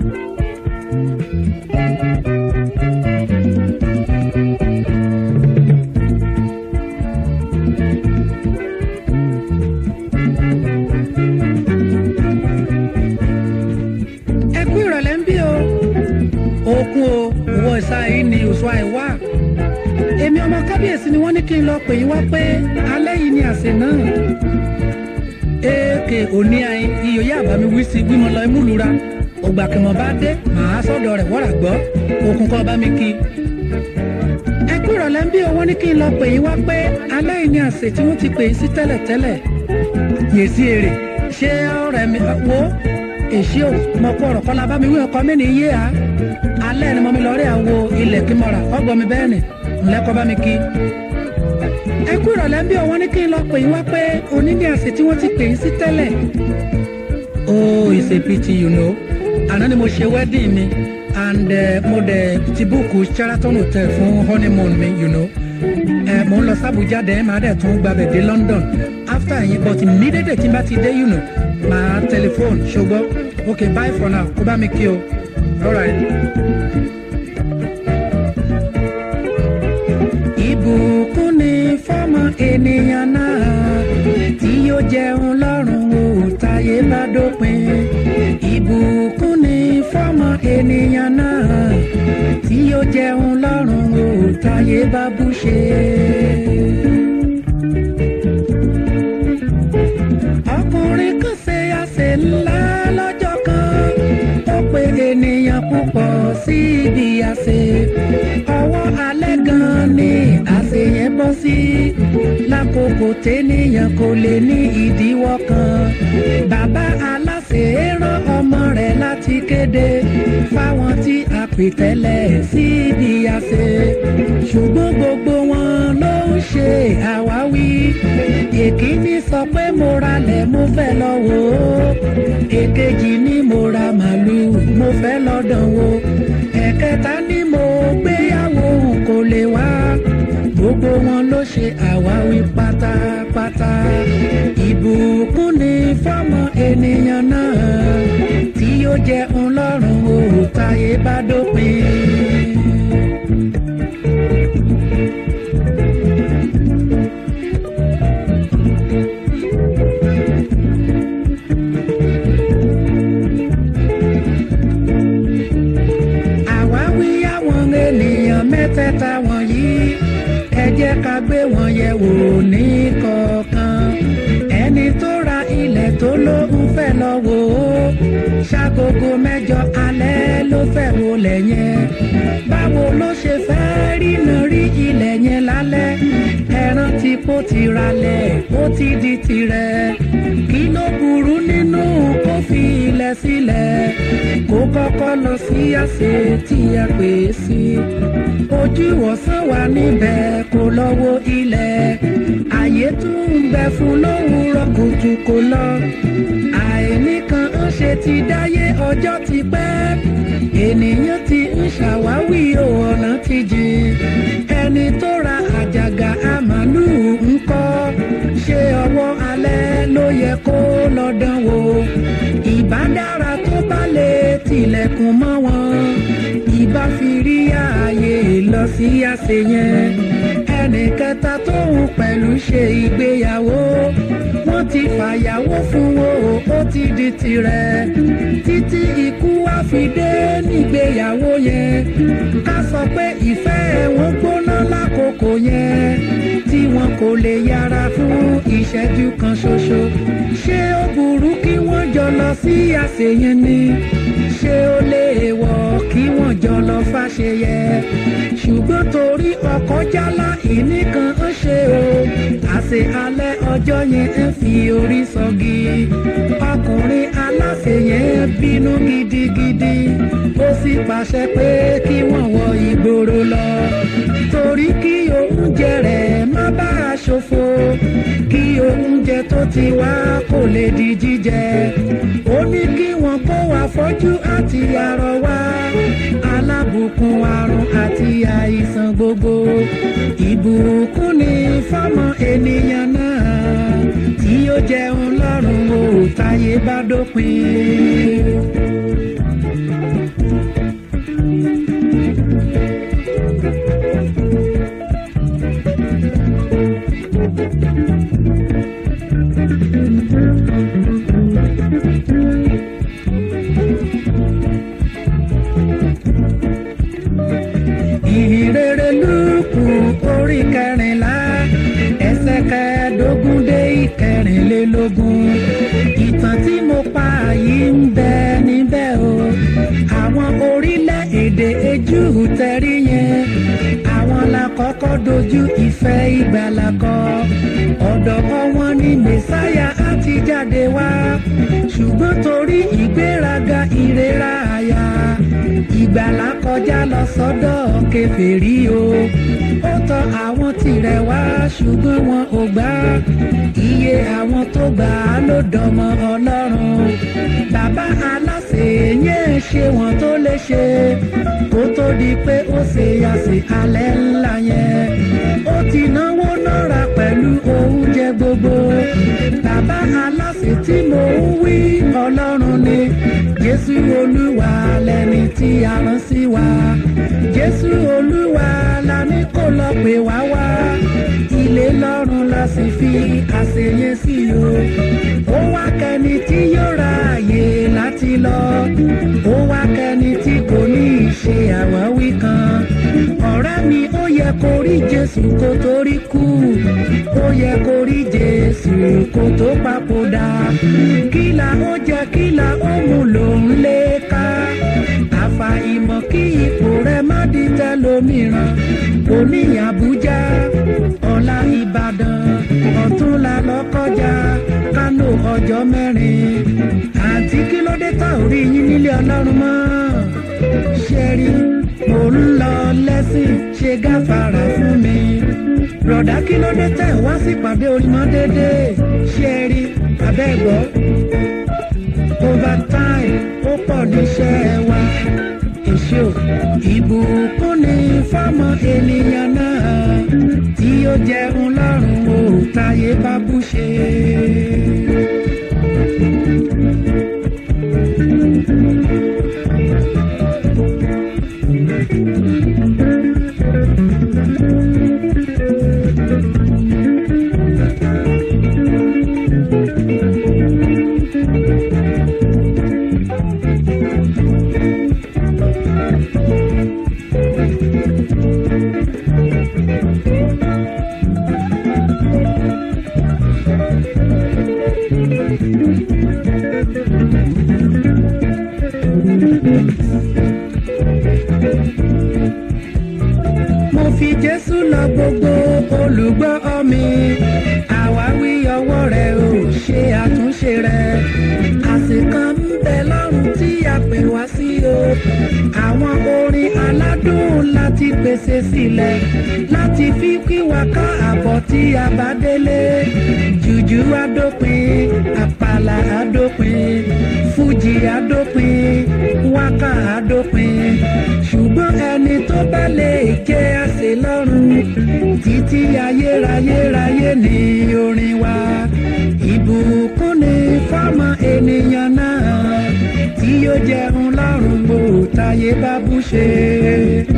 ẹ kú ìrọ̀lẹ́ ń bí o òkun o òwò ìsà yìí ni òṣùwà ẹ̀ wá èmi ọmọ kábíyèsí ni wọ́n ní kí n lọ pè yín wá pé alẹ́ yìí ni àsè náà èèkè òní ayin iyò yá àbámi wí sí gbímọ lọ imú lura ògbà kìmọ̀ bá dé màá sọ́dọ̀ rẹ̀ wọ́rà gbọ́ òkun kọ́ bá mi kí ẹ kú ìrọ̀lẹ́ ń bí o wọ́n ní kí n lọ pè yín wá pé alẹ́ yìí ni àsè tí wọ́n ti pè yín sí tẹ́lẹ̀tẹ́lẹ̀ yèsí èrè ṣé ọ̀rẹ́ mi wo èsì ò mọ kó ọ̀rọ̀ kọ́lá bá mi wí ọkọ mi ní iye à alẹ́ ni mo mi lọ rí àwo ilẹ̀ kí mo rà ọgbọ́n mi bẹ́ẹ̀ ni ńlẹ́kọ́ bá mi kí. ẹ kú ìrọ̀lẹ́ ń bí òun ní kí n lọ pè yín wá pé òní ní àsè tí wọ́n ti pè yín sí tẹ́lẹ̀. oh it's a pity you know àná ni mo ṣe wedding mi and uh, mo dẹ̀ ti búùkù Sheraton hotel fún honeymoon mi you know ẹ mo ń lọ sábùjá dẹ̀ máa dẹ̀ tún gbàbẹ̀ dé London after yẹn but immediately tí n bá ti dé you know máa telephone ṣùgbọ́n okay bye for now kó bá mi kí o alright. ìbùkún ni fọ́mọ ènìyàn náà tí yóò jẹun lọ́rùn o táyé bá dópin ìbùkún ni fọ́mọ ènìyàn náà tí yóò jẹun lọ́rùn o táyé bá bú ṣe. ọkùnrin kan ṣe àṣẹ ńlá lọ́jọ́ kan ó pe ènìyàn púpọ̀ sí ibi àṣẹ ọwọ́ alẹ́ gan ni àṣẹ yẹn bọ́ sí lákòókò tẹ́nìyàn kò lè ní ìdíwọ́ kan bàbá aláṣẹ rán ọmọ rẹ̀ láti kéde fáwọn tí a pè tẹ́lẹ̀ sí ibi àṣẹ ṣùgbọ́n gbogbo wọn ló ń ṣe àwáwí èkíní sọ pé mo ralẹ̀ mo fẹ́ lọ wò ó èkejì ní mo ra màlúù mo fẹ́ lọ dán wò ẹ̀kẹta ní mo gbéyàwó kò lè wá gbogbo wọn ló ṣe àwáwí pátápátá ìbùkún ni fọ́mọ ènìyàn náà tí yóò jẹ́ ńlọ́rùn o táyé bá dópin. àwáwí àwọn ènìyàn mẹ́tẹ̀ẹ̀ta wọ̀nyí ẹ jẹ́ ká gbé wọn yẹ̀ wò ní kọ̀ọ̀kan ẹni tó ra ilẹ̀ tó lóun fẹ́ lọ wò ó ṣàgógó mẹ́jọ alẹ́ ló fẹ́ wò lẹ̀ yẹn báwo ló ṣe fẹ́ rínà rí ilẹ̀ yẹn lálẹ́ ẹran tí kò ti ralẹ̀ ó ti di tirẹ̀ kí ló burú nínú kó fi ilẹ̀ sílẹ̀ kó kọ́kọ́ lọ sí àṣẹ tí a pè é sí ojú ìwòsàn wà níbẹ̀ kó lọ́wọ́ ilẹ̀ àyè tún ń bẹ fún lówùúrọ̀ kùtù kó lọ àìníkan ń ṣe ti dáyé ọjọ́ ti pẹ́ ènìyàn ti ń ṣàwáwí o ọ̀nà ti jìn ẹni tó ra àjàgà àmàlù ń kọ́ ṣé ọwọ́ alẹ́ ló yẹ kó lọ dán wò ìbá dára tó bá lè tilẹ̀kùn mọ́ wọn ìbá fi rí ààyè lọ sí àṣẹ yẹn ẹnì kẹta tóun pẹ̀lú ṣe ìgbéyàwó wọ́n ti fàyàwó fún wo ó ti di tirẹ̀ títí ikú wá fi dé nígbéyàwó yẹn ká sọ pé ìfẹ́ wọn gbóná lákòókò yẹn tí wọn kò lè yára fún ìṣẹ́jú kan ṣoṣo ṣé ó burú kí wọ́n jọ lọ sí àṣeyẹn ni ṣé ó léèwọ̀ kí wọ́n jọ lọ fàṣeyẹ ṣùgbọ́n torí ọkọ̀ jálá ìníkan ń ṣe o àṣẹ alẹ́ ọjọ́ yẹn ń fi orí sọgi ọkùnrin aláṣẹ yẹn bínú gidigidi ó sì pàṣẹ pé kí wọ́n wọ ìgboro lọ torí kí oúnjẹ rẹ̀ má bá a ṣòfò kí oúnjẹ tó ti wá kò lè di jíjẹ ó ní kí wọ́n kó wá fọ́jú àti arọ wá alábùkún àrùn àti àìsàn gbogbo ìbùkún ni fọ́mọ ènìyàn náà tí ó jẹun lọ́rùn o táyé bá dópin. ìhìnrere lùkù orí kẹrìnlá ẹsẹ̀ kẹẹ̀ẹ́dógún dé ìkẹrìnlélógún ìtàn tí mo pa yìí ń bẹ níbẹ̀ o àwọn orílẹ̀-èdè ejú tẹ̀rí yẹn àwọn la kọ́kọ́ dojú ìfẹ́ ìgbàlà kọ ọ̀dọ̀ wọn ni mẹ́sáyà á ti jáde wá ṣùgbọ́n torí ìgbéraga ìrera àyà ìgbàlà kọjá lọ sọ́dọ̀ kèfèrí o ó tọ̀ àwọn tirẹ̀ wá ṣùgbọ́n wọn ò gbà iye àwọn tó gbà á ló dọmọ ọlọ́run bàbá aláṣẹ yẹn ṣe wọn tó lè ṣe kó tó di pé ó ṣe àṣẹ alẹ́ ńlá yẹn ó ti náwó náírà pẹ̀lú oúnjẹ gbogbo bàbá aláṣẹ tí mo ń wí ọlọ́run ni jésù olúwa lẹni tí a rán sí wa jésù olúwa la ní kó lọ pè wá wá ilé lọ́run la sì fi àṣeyẹ sí o ó wá kẹni tí yóò ra àyè láti lọ ó wá kẹni tí kò ní í ṣe àwáwí kan ọ̀rẹ́ mi ó yẹ kó rí jésù kó tó rí kú ó yẹ kó rí jésù kó tó papòdà kílà ó jẹ kílà ó mú lòún lé ká àfà ìmọ̀ kí ipò rẹ má di tẹlòmíràn òní àbújá ọ̀la ìbàdàn ọ̀túnla lọ́kọjá kánò ọjọ́ mẹ́rin àǹtí kí ló dé tá ò rí yín nílé ọlọ́run mọ́ ṣẹ́rí mò ń lọ lẹ́sìn ṣe gáfàrà fún mi rọ̀dá kí ló dé tẹ̀ wá sípàdé orímọ́ dédé ṣẹ́rí abẹ́gbọ́ overtime ó pọ̀ níṣẹ́ wa èṣù ìbùkún ní fọ́mọ ènìyàn náà tí ó jẹun lọ́rùn ó táyé bá bú ṣe. mo fi jésù lọ gbogbo olùgbọ́ mi àwáwí ọwọ́ rẹ̀ ò ṣe àtúnṣe rẹ̀ àsìkan ń bẹ lọ́rùn tí a pè wá sí o àwọn orin aládùn láti pèsè sílẹ̀ láti fi kí wa ká àbọ̀ tí a bá délé jùjú adópin àpàlà adópin fújì adópin wákà adópin ṣùgbọ́n ẹni tó bá lè jẹ́ àṣẹ lọ́rùn títí ayérayérayé ní orin wa ìbùkún ni fọ́mọ ènìyàn náà tí yóò jẹun lọ́rùn bó táyé bá bú ṣe.